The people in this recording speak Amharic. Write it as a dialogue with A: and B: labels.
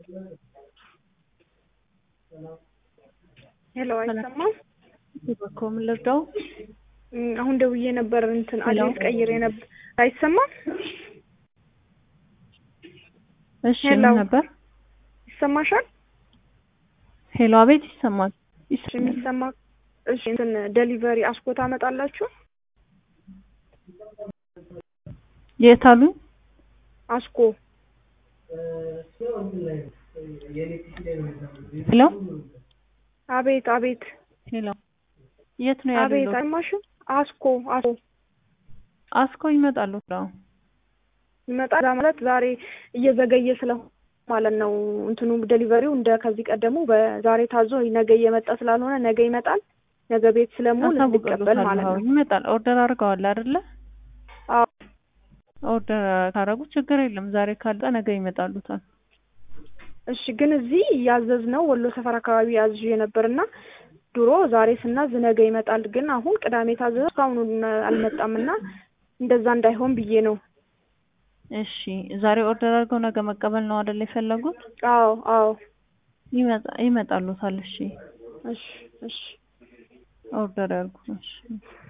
A: ሄሎ አይሰማም?
B: እባክዎ ምን ልርዳው?
A: እም፣ አሁን ደውዬ ነበር እንትን
B: ሄሎ?
A: አድሬስ ቀይሬ ነበር። አይሰማም?
B: እሺ
A: ሄሎ?
B: ምን ነበር?
A: ይሰማሻል?
B: ሄሎ አቤት ይሰማል።
A: እሺ
B: ይሰማል።
A: የሚሰማ እሺ እንትን ዴሊቨሪ አስኮ ታመጣላችሁ?
B: የት አሉኝ?
A: አስኮ
B: ሄሎ
A: አቤት አቤት
B: ሄሎ የት ነው
A: አቤት
B: ያሉት?
A: አይሰማሽም? አስኮ አስኮ
B: አስኮ ይመጣሉ። አዎ
A: ይመጣል ማለት ዛሬ እየዘገየ ስለሆነ ማለት ነው። እንትኑ ዴሊቨሪው እንደ ከዚህ ቀደሙ በዛሬ ታዞ ነገ እየመጣ ስላልሆነ ነገ ይመጣል። ነገ ቤት ስለምውል እንዲቀበል ማለት
B: አሳውቅሎታለሁ።
A: ነው።
B: ይመጣል። ኦርደር አድርገዋል አይደለ?
A: አዎ
B: ኦርደር ካረጉ ችግር የለም። ዛሬ ካልጣ ነገ ይመጣሉታል።
A: እሺ። ግን እዚህ ያዘዝነው ወሎ ሰፈር አካባቢ ያዝዤ ነበርና ድሮ ዛሬ ስናዝ ነገ ይመጣል። ግን አሁን ቅዳሜ ታዘዘ እስካሁን አልመጣም እና እንደዛ እንዳይሆን ብዬ ነው።
B: እሺ ዛሬ ኦርደር አድርገው ነገ መቀበል ነው አይደል የፈለጉት?
A: አዎ አዎ።
B: ይመጣ ይመጣሉታል። እሺ
A: እሺ እሺ።
B: ኦርደር ያርጉ። እሺ